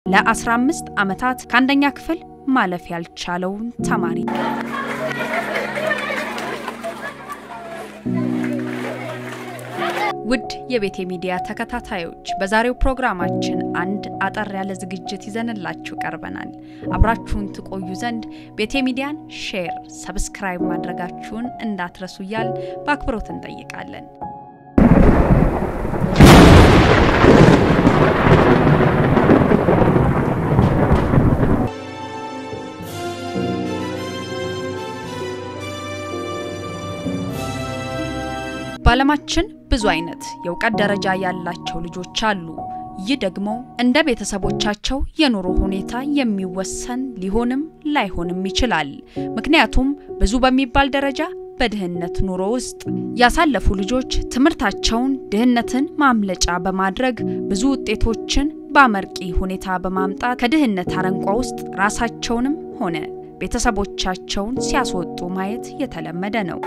ለ15 ዓመታት ከአንደኛ ክፍል ማለፍ ያልቻለውን ተማሪ ውድ የቤቴ ሚዲያ ተከታታዮች በዛሬው ፕሮግራማችን አንድ አጠር ያለ ዝግጅት ይዘንላችሁ ቀርበናል። አብራችሁን ትቆዩ ዘንድ ቤቴ ሚዲያን ሼር፣ ሰብስክራይብ ማድረጋችሁን እንዳትረሱ እያል በአክብሮት እንጠይቃለን። በዓለማችን ብዙ አይነት የእውቀት ደረጃ ያላቸው ልጆች አሉ። ይህ ደግሞ እንደ ቤተሰቦቻቸው የኑሮ ሁኔታ የሚወሰን ሊሆንም ላይሆንም ይችላል። ምክንያቱም ብዙ በሚባል ደረጃ በድህነት ኑሮ ውስጥ ያሳለፉ ልጆች ትምህርታቸውን ድህነትን ማምለጫ በማድረግ ብዙ ውጤቶችን በአመርቂ ሁኔታ በማምጣት ከድህነት አረንቋ ውስጥ ራሳቸውንም ሆነ ቤተሰቦቻቸውን ሲያስወጡ ማየት የተለመደ ነው።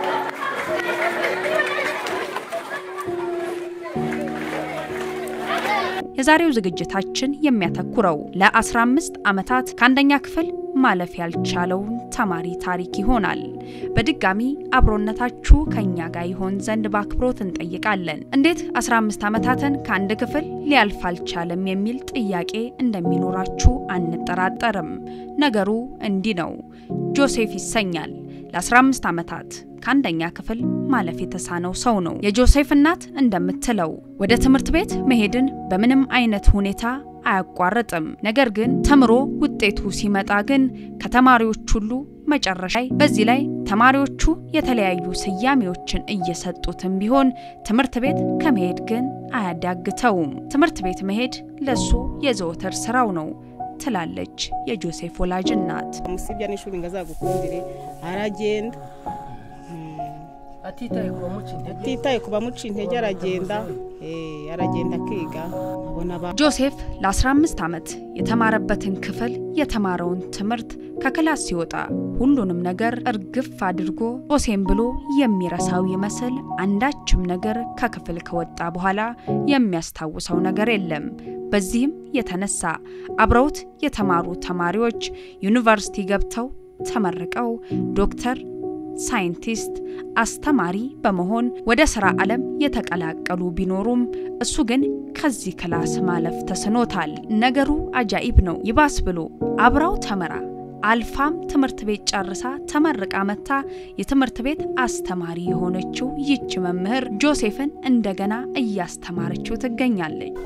የዛሬው ዝግጅታችን የሚያተኩረው ለ15 ዓመታት ከአንደኛ ክፍል ማለፍ ያልቻለውን ተማሪ ታሪክ ይሆናል። በድጋሚ አብሮነታችሁ ከኛ ጋር ይሆን ዘንድ በአክብሮት እንጠይቃለን። እንዴት 15 ዓመታትን ከአንድ ክፍል ሊያልፍ አልቻለም የሚል ጥያቄ እንደሚኖራችሁ አንጠራጠርም። ነገሩ እንዲህ ነው። ጆሴፍ ይሰኛል። ለ15 ዓመታት ከአንደኛ ክፍል ማለፍ የተሳነው ሰው ነው። የጆሴፍ እናት እንደምትለው ወደ ትምህርት ቤት መሄድን በምንም አይነት ሁኔታ አያቋርጥም። ነገር ግን ተምሮ ውጤቱ ሲመጣ ግን ከተማሪዎች ሁሉ መጨረሻ ላይ በዚህ ላይ ተማሪዎቹ የተለያዩ ስያሜዎችን እየሰጡትም ቢሆን ትምህርት ቤት ከመሄድ ግን አያዳግተውም። ትምህርት ቤት መሄድ ለሱ የዘወትር ስራው ነው ትላለች የጆሴፍ ወላጅ እናት። musibya n'ishuri ngo azagukundire aragenda atitaye ku bamuca intege atitaye ku bamuca intege aragenda eh, aragenda akiga abona ba ጆሴፍ ለ15 ዓመት የተማረበትን ክፍል የተማረውን ትምህርት ከክላስ ሲወጣ ሁሉንም ነገር እርግፍ አድርጎ ጦሴም ብሎ የሚረሳው ይመስል አንዳችም ነገር ከክፍል ከወጣ በኋላ የሚያስታውሰው ነገር የለም። በዚህም የተነሳ አብረውት የተማሩ ተማሪዎች ዩኒቨርሲቲ ገብተው ተመርቀው ዶክተር ሳይንቲስት፣ አስተማሪ በመሆን ወደ ስራ ዓለም የተቀላቀሉ ቢኖሩም እሱ ግን ከዚህ ክላስ ማለፍ ተስኖታል። ነገሩ አጃኢብ ነው። ይባስ ብሎ አብራው ተምራ አልፋም ትምህርት ቤት ጨርሳ ተመርቃ መታ የትምህርት ቤት አስተማሪ የሆነችው ይች መምህር ጆሴፍን እንደገና እያስተማረችው ትገኛለች።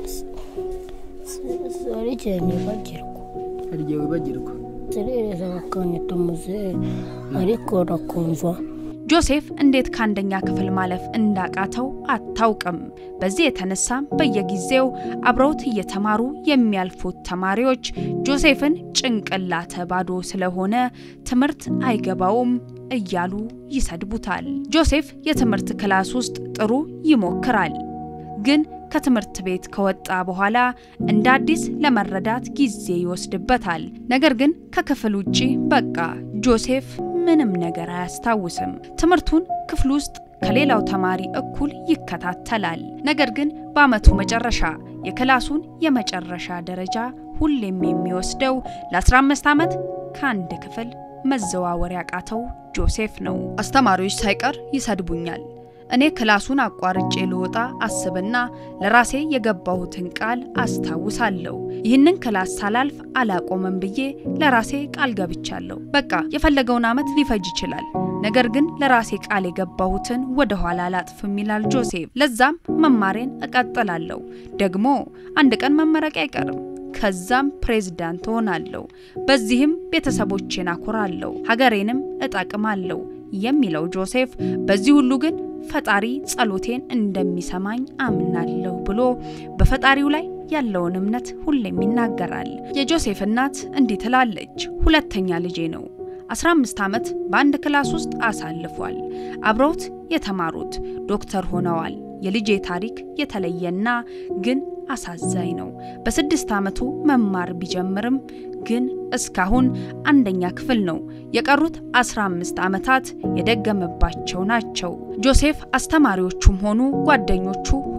hari igihe nibagirwa hari igihe wibagirwa zirereza bakanyita muzehe ariko nakumva ጆሴፍ እንዴት ከአንደኛ ክፍል ማለፍ እንዳቃተው አታውቅም። በዚህ የተነሳም በየጊዜው አብረውት እየተማሩ የሚያልፉት ተማሪዎች ጆሴፍን ጭንቅላተ ባዶ ስለሆነ ትምህርት አይገባውም እያሉ ይሰድቡታል። ጆሴፍ የትምህርት ክላስ ውስጥ ጥሩ ይሞክራል ግን ከትምህርት ቤት ከወጣ በኋላ እንደ አዲስ ለመረዳት ጊዜ ይወስድበታል። ነገር ግን ከክፍል ውጪ በቃ ጆሴፍ ምንም ነገር አያስታውስም። ትምህርቱን ክፍል ውስጥ ከሌላው ተማሪ እኩል ይከታተላል። ነገር ግን በዓመቱ መጨረሻ የክላሱን የመጨረሻ ደረጃ ሁሌም የሚወስደው ለ15 ዓመት ከአንድ ክፍል መዘዋወር ያቃተው ጆሴፍ ነው። አስተማሪዎች ሳይቀር ይሰድቡኛል። እኔ ክላሱን አቋርጬ ልወጣ አስብና ለራሴ የገባሁትን ቃል አስታውሳለሁ። ይህንን ክላስ ሳላልፍ አላቆመም ብዬ ለራሴ ቃል ገብቻለሁ። በቃ የፈለገውን ዓመት ሊፈጅ ይችላል፣ ነገር ግን ለራሴ ቃል የገባሁትን ወደ ኋላ አላጥፍም ይላል ጆሴፍ። ለዛም መማሬን እቀጥላለሁ። ደግሞ አንድ ቀን መመረቂያ አይቀርም። ከዛም ፕሬዝዳንት ሆናለሁ። በዚህም ቤተሰቦቼን አኮራለሁ፣ ሀገሬንም እጠቅማለሁ የሚለው ጆሴፍ በዚህ ሁሉ ግን ፈጣሪ ጸሎቴን እንደሚሰማኝ አምናለሁ ብሎ በፈጣሪው ላይ ያለውን እምነት ሁሌም ይናገራል። የጆሴፍ እናት እንዲህ ትላለች፣ ሁለተኛ ልጄ ነው። 15 ዓመት በአንድ ክላስ ውስጥ አሳልፏል። አብረውት የተማሩት ዶክተር ሆነዋል። የልጄ ታሪክ የተለየና ግን አሳዛኝ ነው። በስድስት ዓመቱ መማር ቢጀምርም ግን እስካሁን አንደኛ ክፍል ነው። የቀሩት 15 ዓመታት የደገመባቸው ናቸው። ጆሴፍ አስተማሪዎቹም ሆኑ ጓደኞቹ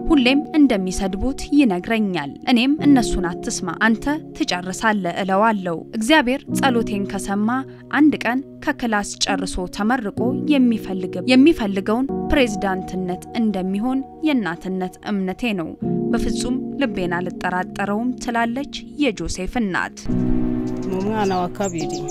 ሁሌም እንደሚሰድቡት ይነግረኛል። እኔም እነሱን አትስማ አንተ ትጨርሳለህ እለዋለሁ። እግዚአብሔር ጸሎቴን ከሰማ አንድ ቀን ከክላስ ጨርሶ ተመርቆ የሚፈልገውን ፕሬዝዳንትነት እንደሚሆን የእናትነት እምነቴ ነው። በፍጹም ልቤን አልጠራጠረውም ትላለች የጆሴፍ እናት። ni umwana wa kabiri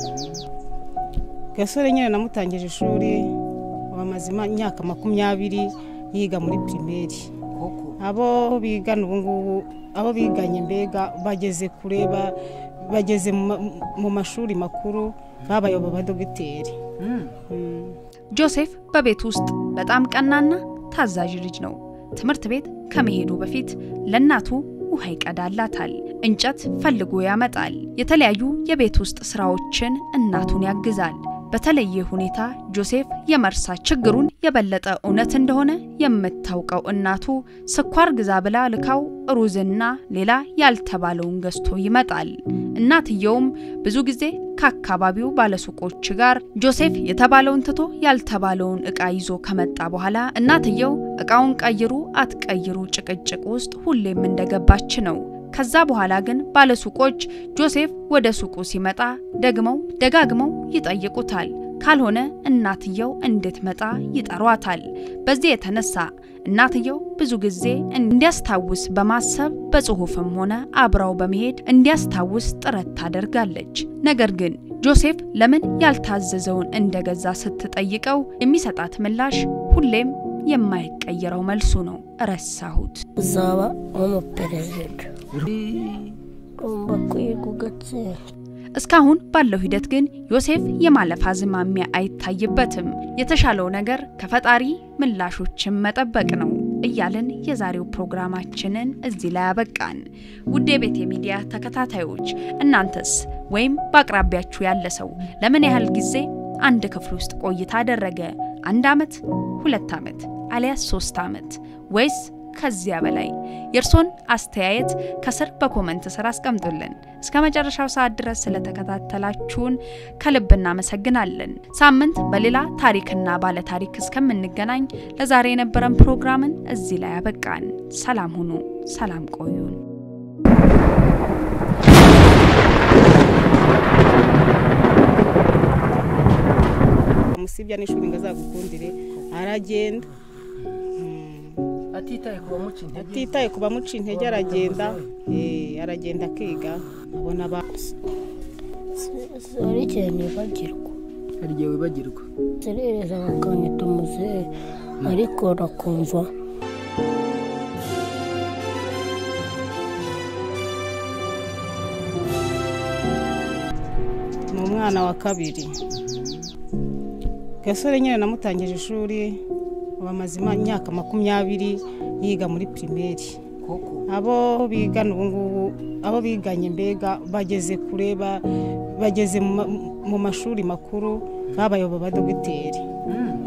gasore nyine namutangije ishuri wamaze imyaka makumyabiri yiga muri pirimeri abo bigana ubu ngubu abo biganye mbega bageze kure ba- bageze mu ma- mu mashuri makuru babaye abadogiteri ጆሴፍ በቤት ውስጥ በጣም ቀናና ታዛዥ ልጅ ነው። ትምህርት ቤት ከመሄዱ በፊት ለእናቱ ውሃ ይቀዳላታል፣ እንጨት ፈልጎ ያመጣል፣ የተለያዩ የቤት ውስጥ ስራዎችን እናቱን ያግዛል። በተለየ ሁኔታ ጆሴፍ የመርሳት ችግሩን የበለጠ እውነት እንደሆነ የምታውቀው እናቱ ስኳር ግዛ ብላ ልካው ሩዝና ሌላ ያልተባለውን ገዝቶ ይመጣል። እናትየውም ብዙ ጊዜ ከአካባቢው ባለሱቆች ጋር ጆሴፍ የተባለውን ትቶ ያልተባለውን እቃ ይዞ ከመጣ በኋላ እናትየው እቃውን ቀይሩ አትቀይሩ ጭቅጭቅ ውስጥ ሁሌም እንደገባች ነው። ከዛ በኋላ ግን ባለሱቆች ጆሴፍ ወደ ሱቁ ሲመጣ ደግመው ደጋግመው ይጠይቁታል። ካልሆነ እናትየው እንድትመጣ ይጠሯታል። በዚህ የተነሳ እናትየው ብዙ ጊዜ እንዲያስታውስ በማሰብ በጽሁፍም ሆነ አብራው በመሄድ እንዲያስታውስ ጥረት ታደርጋለች። ነገር ግን ጆሴፍ ለምን ያልታዘዘውን እንደገዛ ስትጠይቀው የሚሰጣት ምላሽ ሁሌም የማይቀየረው መልሱ ነው፣ ረሳሁት። uzaba nk'umuperezida ugomba kwiga ugatsinda እስካሁን ባለው ሂደት ግን ዮሴፍ የማለፍ አዝማሚያ አይታይበትም። የተሻለው ነገር ከፈጣሪ ምላሾችን መጠበቅ ነው እያልን የዛሬው ፕሮግራማችንን እዚህ ላይ አበቃን። ውድ የቤቴ ሚዲያ ተከታታዮች እናንተስ ወይም በአቅራቢያችሁ ያለ ሰው ለምን ያህል ጊዜ አንድ ክፍል ውስጥ ቆይታ አደረገ? አንድ ዓመት፣ ሁለት ዓመት አሊያስ ሶስት ዓመት ወይስ ከዚያ በላይ? የእርሶን አስተያየት ከስር በኮመንት ስር አስቀምጡልን። እስከ መጨረሻው ሰዓት ድረስ ስለተከታተላችሁን ከልብ እናመሰግናለን። ሳምንት በሌላ ታሪክና ባለ ታሪክ እስከምንገናኝ ለዛሬ የነበረን ፕሮግራምን እዚህ ላይ አበቃን። ሰላም ሁኑ፣ ሰላም ቆዩን። amusibya n'ishuri ngo azagukundire aragenda atitaye ku bamuca intege atitaye ku bamuca intege aragenda eh, aragenda akiga abona ba hari igihe nibagirwa hari igihe wibagirwa zerereza bakanyita muzehe ariko nakumva ni umwana wa kabiri gasore nyine namutangije ishuri bamaze imyaka makumyabiri yiga muri pirimeri koko abo bigana ubu ngubu abo biganye mbega bageze kure ba- bageze mu ma- mu mashuri makuru babaye abadogiteri Mm.